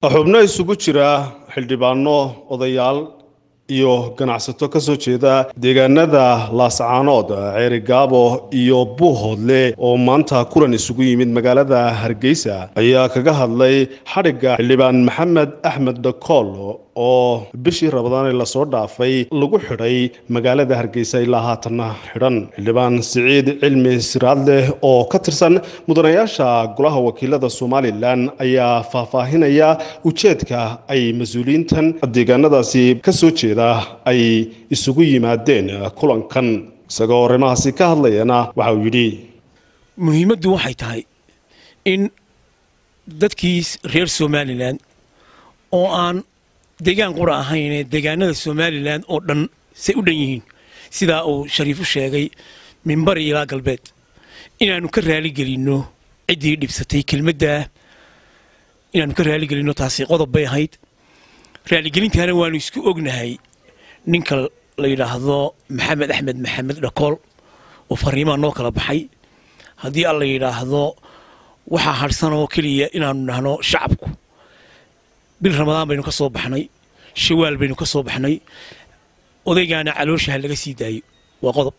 xubno isugu jira xildhibaano odayaal iyo ganacsato ka soo jeeda deegaanada laascaanood ceerigaabo iyo buuhoodle oo maanta kulan isugu yimid magaalada hargeysa ayaa kaga hadlay xadhigga xildhibaan maxamed axmed dhakool oo bishii rabadaan ee lasoo dhaafay lagu xidhay magaalada hargeysa ilaa haatanna xidhan xildhibaan siciid cilmi siraadleh oo ka tirsan mudanayaasha golaha wakiilada somalilan ayaa faahfaahinaya ujeedka ay mas-uuliyiintan deegaanadaasi ka soo jeeda ay isugu yimaadeen kulankan isagoo arrimahaasi ka hadlayana waxa uu yidhi muhiimaddu waxay tahay in dadkii reer somalilan oo aan deegaan qura ahaynee deegaanada somalilan oo dhan say u dhan yihiin sidaa uu shariifu sheegay minbari ilaa galbeed inaannu ka raaligelinno ciddii dhibsatay kelmaddaa inaannu ka raaligelinno taasi qodob bay ahayd raaligelintaana waannu isku ognahay ninka la yidhaahdo maxamed axmed maxamed dhakool oo fariimaa noo kala baxay haddii alla yidhaahdo waxaa hadhsanoo keliya inaannu dhahno shacabku bil ramadaan baynu ka soo baxnay shawaal baynu ka soo baxnay odaygaana calooshaha laga sii daayo waa qodob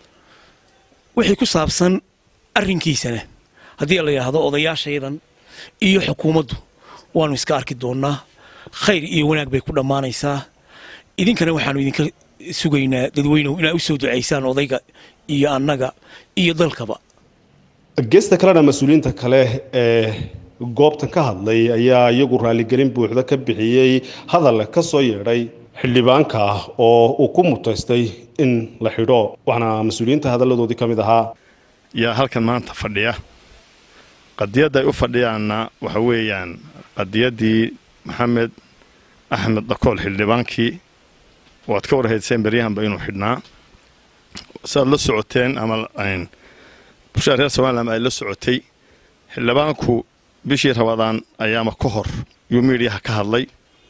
wixii ku saabsan arrinkiisana haddii la yidhaahdo odayaashaydan iyo xukuumaddu waannu iska arki doonnaa khayr iyo wanaag bay ku dhammaanaysaa idinkana waxaannu idinka sugaynaa dadweynuhu inaa u soo ducaysaan odayga iyo annaga iyo dalkaba geesta kalena mas-uuliyiinta kale ee goobtan ka hadlay ayaa iyagu raaligelin buuxda ka bixiyey hadal ka soo yeedhay xildhibaanka oo uu ku mutaystay in la xidho waxaana mas-uuliyiinta hadalladoodii ka mid ahaa yaa halkan maanta fadhiya qadiyadda ay u fadhiyaanna waxa weeyaan qadiyaddii maxamed axmed dhakool xildhibaankii waad ka warhayseen beryahanba inuu xidhnaa siaad la socoteen ama bulshada reer somalilan ay la socotay xildhibaanku bishii rabadaan ayaama ka hor yuu miidhiyaha ka hadlay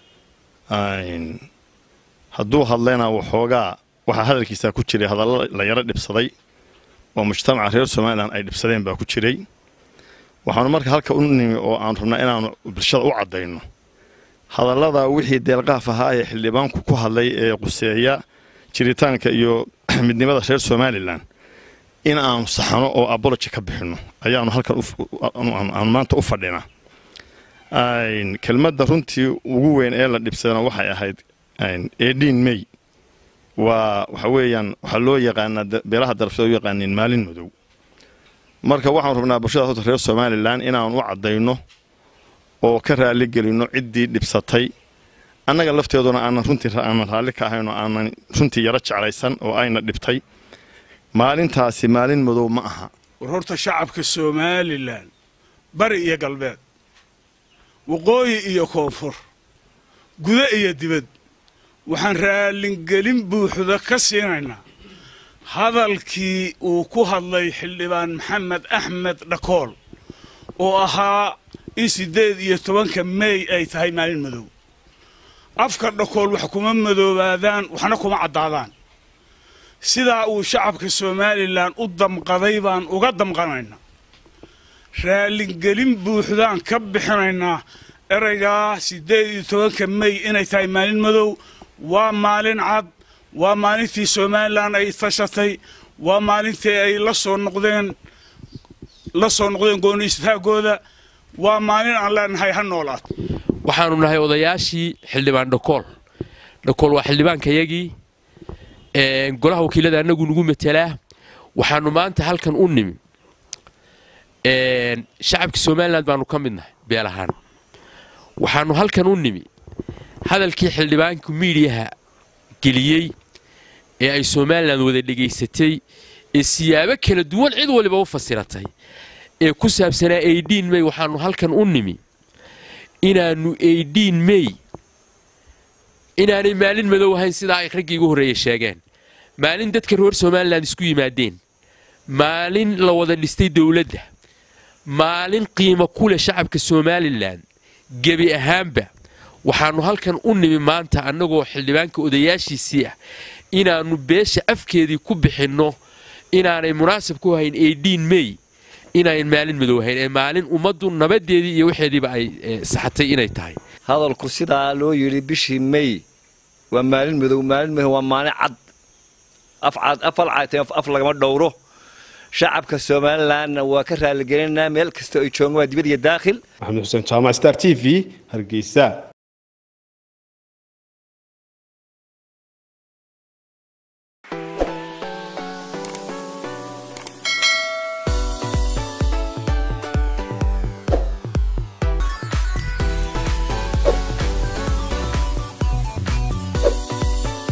hadduu hadlayna waxoogaa waxaa hadalkiisaa ku jiray hadallo la yaro dhibsaday oo mujtamaca reer somalilan ay dhibsadeen baa ku jiray waxaanu marka halka u nimi oo aan rabnaa inaanu bulshada u caddayno hadallada wixii deelqaaf ahaa ee xildhibaanku ku hadlay ee quseeya jiritaanka iyo midnimada reer somalilan in aanu saxano oo abology ka bixinno ayaanu halkan aanu maanta u fadhinaa kelmadda runtii ugu weyn ee la dhibsadana waxay ahayd edin may waa waxa weeyaan waxaa loo yaqaanaa beelaha darafsada u yaqaaniin maalin madow marka waxaanu rabnaa bulshada horta reer somalilan inaanu u caddayno oo ka raaligelinno ciddii dhibsatay annaga lafteeduna aanan runtii aanan raalli ka ahayn oo aanan runtii yaro jeclaysan oo ayna dhibtay maalintaasi maalin madow ma aha war horta shacabka somalilan bari iyo galbeed waqooyi iyo koonfur guda iyo dibad waxaan raalingelin buuxda ka siinaynaa hadalkii uu ku hadlay xildhibaan maxamed axmed dhakool oo ahaa in siddeed iyo tobanka meey ay tahay maalin madow afka dhakool wax kuma madoobaadaan waxna kuma caddaadaan sidaa uu shacabka somalilan u damqaday baan uga damqanaynaa raalingelin buuxdaan ka bixinaynaa eraygaa siddeed iyo tobanka mey inay tahay maalin madow waa maalin cad waa maalintii somalilan ay tashatay waa maalintii ay la soo noqdeen la soo noqdeen gooni istaagooda waa maalin aan leenahay ha noolaad waxaanu nahay odayaashii xildhibaan dhakool dhakool waa xildhibaankayagii golaha wakiilada annagu nagu matelaa waxaanu maanta halkan u nimi shacabka somalilan baanu ka midnahay beel ahaan waxaanu halkan u nimi hadalkii xildhibaanku miidiyaha geliyey ee ay somalilan wada dhegaysatay ee siyaabo kala duwan cid waliba u fasiratay ee ku saabsanaa aidin mey waxaanu halkan u nimi inaannu aidin mey inaanay maalin madow ahayn sidaa ay raggii ugu horreeya sheegeen maalin dadka reer somalilan isku yimaadeen maalin la wada dhistay dowladda maalin qiimo ku leh shacabka somalilan gebi ahaanba waxaannu halkan u nimi maanta annagoo xildhibaanka odayaashiisii ah inaannu beesha afkeedii ku bixinno inaanay munaasab ku hayn aidin mey inayn maalin madow ahayn ee maalin ummaddu nabadeedii iyo waxeediiba ay saxatay inay tahay hadalku sidaa loo yidhi bishii may waa maalin madow maalin madow waa maalin cad afal caatee af lagama dhowro shacabka somalilanna waa ka raaligelinaa meel kasta ay joogaan waa dibad iyo daakhil maxamed xuseen jaamac star t v hargeysa